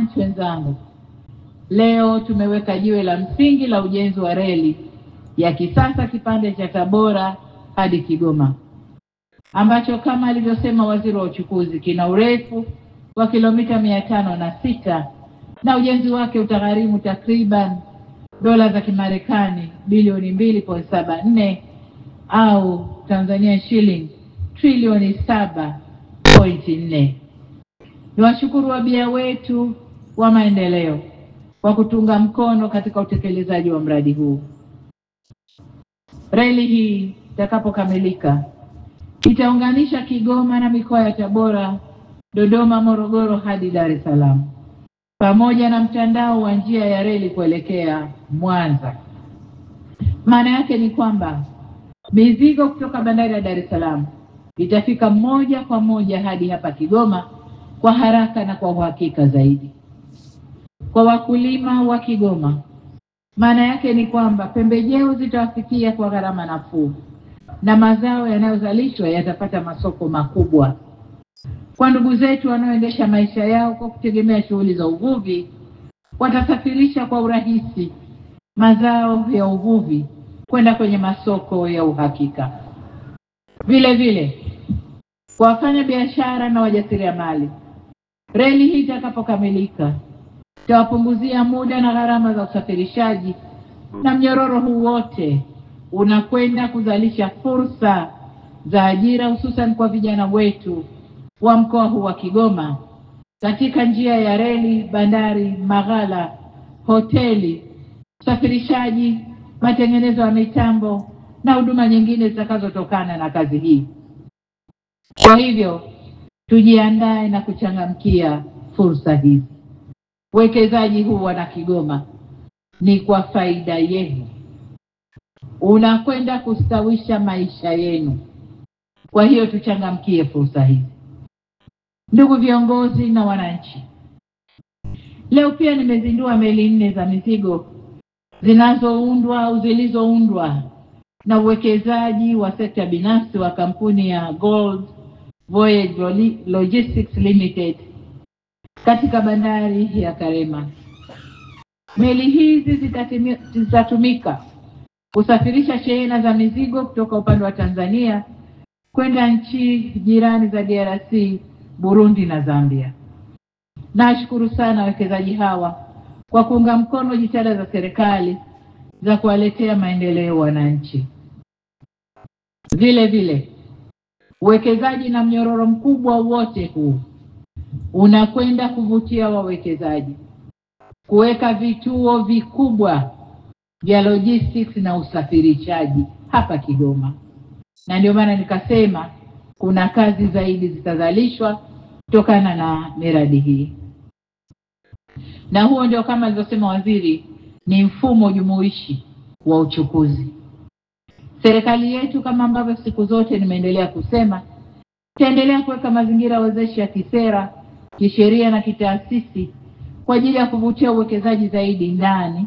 wananchi wenzangu, leo tumeweka jiwe la msingi la ujenzi wa reli ya kisasa kipande cha Tabora hadi Kigoma ambacho kama alivyosema waziri wa uchukuzi kina urefu wa kilomita mia tano na sita na ujenzi wake utagharimu takriban dola za Kimarekani bilioni mbili point saba nne au Tanzania shilling trilioni saba pointi nne. Ni washukuru wabia wetu wa maendeleo kwa kutunga mkono katika utekelezaji wa mradi huu. Reli hii itakapokamilika itaunganisha Kigoma na mikoa ya Tabora, Dodoma, Morogoro hadi Dar es Salaam pamoja na mtandao wa njia ya reli kuelekea Mwanza. Maana yake ni kwamba mizigo kutoka bandari ya Dar es Salaam itafika moja kwa moja hadi hapa Kigoma kwa haraka na kwa uhakika zaidi. Kwa wakulima wa Kigoma, maana yake ni kwamba pembejeo zitawafikia kwa gharama nafuu na mazao yanayozalishwa yatapata masoko makubwa. Kwa ndugu zetu wanaoendesha maisha yao kwa kutegemea shughuli za uvuvi, watasafirisha kwa urahisi mazao ya uvuvi kwenda kwenye masoko ya uhakika. Vile vile kwa wafanya biashara na wajasiriamali, reli hii itakapokamilika itawapunguzia muda na gharama za usafirishaji, na mnyororo huu wote unakwenda kuzalisha fursa za ajira hususan kwa vijana wetu wa mkoa huu wa Kigoma katika njia ya reli, bandari, maghala, hoteli, usafirishaji, matengenezo ya mitambo na huduma nyingine zitakazotokana na kazi hii. Kwa hivyo tujiandae na kuchangamkia fursa hizi. Uwekezaji huu wana Kigoma ni kwa faida yenu, unakwenda kustawisha maisha yenu. Kwa hiyo tuchangamkie fursa hizi. Ndugu viongozi na wananchi, leo pia nimezindua meli nne za mizigo zinazoundwa au zilizoundwa na uwekezaji wa sekta binafsi wa kampuni ya Gold Voyage Logistics Limited katika bandari ya Karema. Meli hizi zitatumika kusafirisha shehena za mizigo kutoka upande wa Tanzania kwenda nchi jirani za DRC, Burundi na Zambia. Nashukuru sana wawekezaji hawa kwa kuunga mkono jitihada za serikali za kuwaletea maendeleo wananchi. Vile vile uwekezaji na mnyororo mkubwa wote huu unakwenda kuvutia wawekezaji kuweka vituo vikubwa vya logistics na usafirishaji hapa Kigoma, na ndio maana nikasema kuna kazi zaidi zitazalishwa kutokana na miradi hii, na huo ndio kama alivyosema waziri, ni mfumo jumuishi wa uchukuzi. Serikali yetu kama ambavyo siku zote nimeendelea kusema, itaendelea kuweka mazingira wezeshi ya kisera, kisheria na kitaasisi kwa ajili ya kuvutia uwekezaji zaidi ndani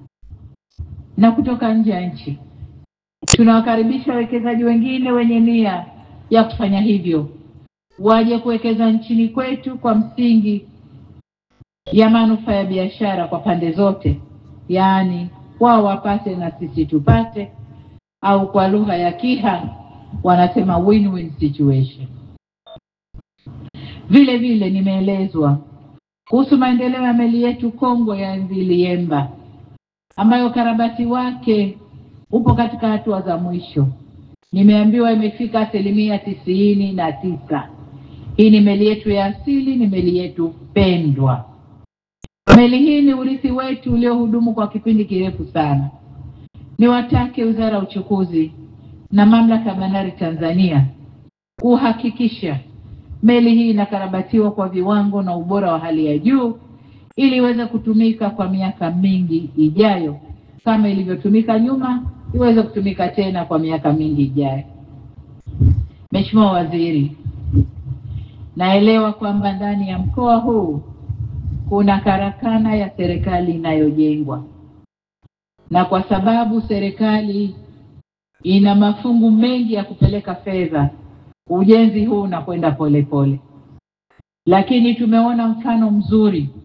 na kutoka nje ya nchi. Tunawakaribisha wawekezaji wengine wenye nia ya kufanya hivyo waje kuwekeza nchini kwetu kwa msingi ya manufaa ya biashara kwa pande zote, yaani wao wapate na sisi tupate, au kwa lugha ya Kiha wanasema win-win situation. Vile vile nimeelezwa kuhusu maendeleo ya meli yetu kongwe ya MV Liemba ambayo ukarabati wake upo katika hatua za mwisho. Nimeambiwa imefika asilimia tisini na tisa. Hii ni meli yetu ya asili, ni meli yetu pendwa. Meli hii ni urithi wetu uliohudumu kwa kipindi kirefu sana. Niwatake Wizara ya Uchukuzi na Mamlaka ya Bandari Tanzania kuhakikisha meli hii inakarabatiwa kwa viwango na ubora wa hali ya juu ili iweze kutumika kwa miaka mingi ijayo, kama ilivyotumika nyuma, iweze kutumika tena kwa miaka mingi ijayo. Mheshimiwa Waziri, naelewa kwamba ndani ya mkoa huu kuna karakana ya serikali inayojengwa, na kwa sababu serikali ina mafungu mengi ya kupeleka fedha, ujenzi huu unakwenda polepole, lakini tumeona mfano mzuri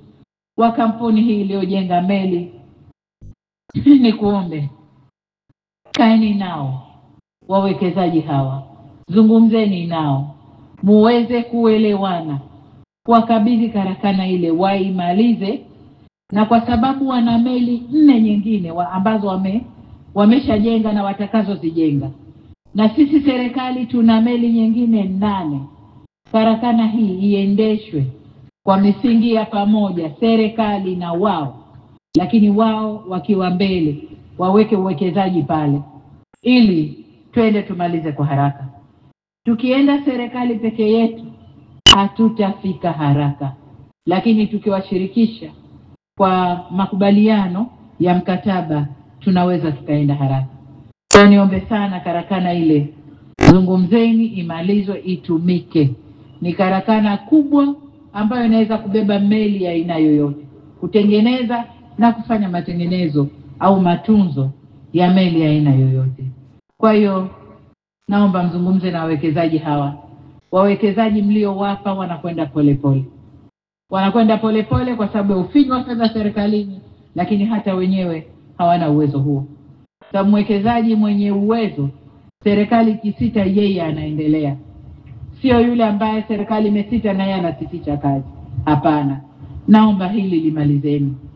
wa kampuni hii iliyojenga meli, ni kuombe kaeni nao wawekezaji hawa, zungumzeni nao muweze kuelewana, wakabidhi karakana ile waimalize, na kwa sababu wana meli nne nyingine wa ambazo wame wameshajenga na watakazozijenga, na sisi serikali tuna meli nyingine nane. Karakana hii iendeshwe kwa misingi ya pamoja, serikali na wao, lakini wao wakiwa mbele, waweke uwekezaji pale ili twende tumalize kwa haraka. Tukienda serikali peke yetu hatutafika haraka, lakini tukiwashirikisha kwa makubaliano ya mkataba tunaweza tukaenda haraka. Kwa niombe sana, karakana ile zungumzeni, imalizwe, itumike. Ni karakana kubwa ambayo inaweza kubeba meli ya aina yoyote, kutengeneza na kufanya matengenezo au matunzo ya meli ya aina yoyote. Kwa hiyo naomba mzungumze na wawekezaji hawa. Wawekezaji mliowapa wanakwenda polepole, wanakwenda polepole kwa sababu ya ufinyu wa fedha serikalini, lakini hata wenyewe hawana uwezo huo. Sababu mwekezaji mwenye uwezo, serikali ikisita, yeye anaendelea, sio yule ambaye serikali imesita na yeye anasitisha kazi. Hapana, naomba hili limalizeni.